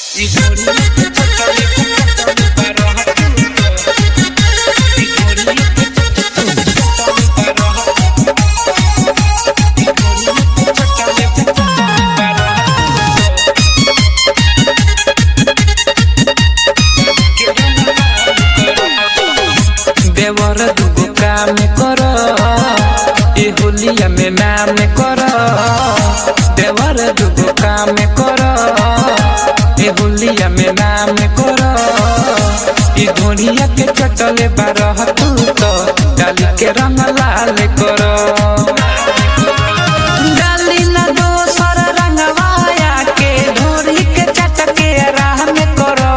देवर दुगो काम कर ए होलिया में नाम कर देवर दुगो काम कर ए होलिया में नाम कर ई धोनिया के चटले बारह तू तो डाली के रंग लाल कर डाली ना दोसर रंगवाया के धोरी के चटके राह में करो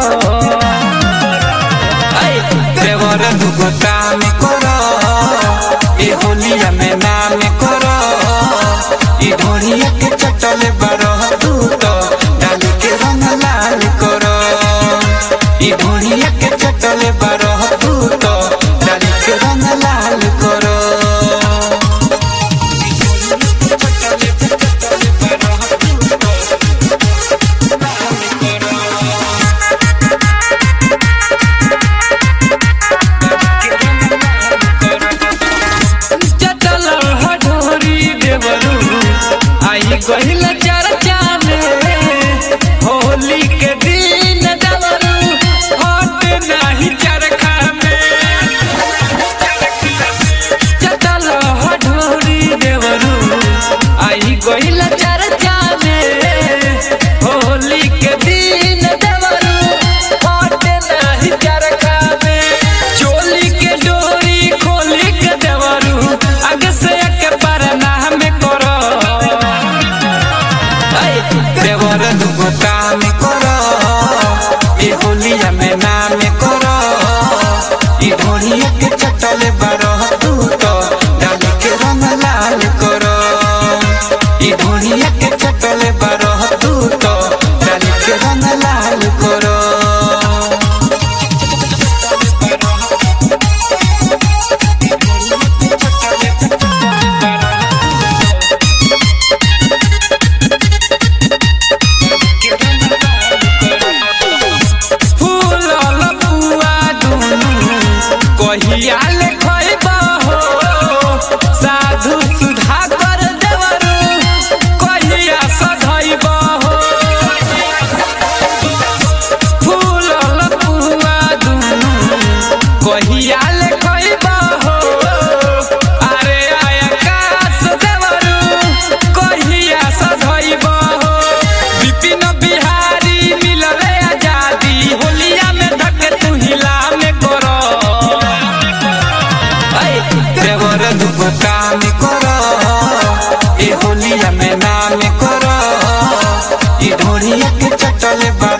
देवर दुगो काम कर ए होलिया में नाम कर ई ढोलिया के चटले बरह तू तो डाली के रंग लाल कर ई ढोलिया के चटले बरह तू तो डाली के रंग लाल कर चटल हडोरी देवरू आई गहिल चर्चा में होली के दिन देवरू हट नाही चरखा में चटल हडोरी देवरू आई गहिल चर्चा में होली के दिन देवरू हट नाही चरखा में चोली के डोरी खोली के देवरू आगे से एक बार नाम करो ऐ, देवर दुगो काम करो ए होलिया में नाम करो ई ढोलिया के चटले बारह तू तो डाली के रंग लाल करो ई ढोलिया के चटले बारह तू तो डाली के रंग लाल करो फूलल पुआ दुनु कहिया ले खइबा हो साधु सुधा कर देवरू कहिया सधइबा हो फूलल पुआ दुनु कहिया ले खइबा हो अरे आकाश देवरू कहिया सधइबा हो विपिन बिहारी मिलले आजादी होलिया में धके तू हिला में करो ऐ, देवर दुगो काम करो ए होलिया में नाम करो ई ढोलिया के चटले बा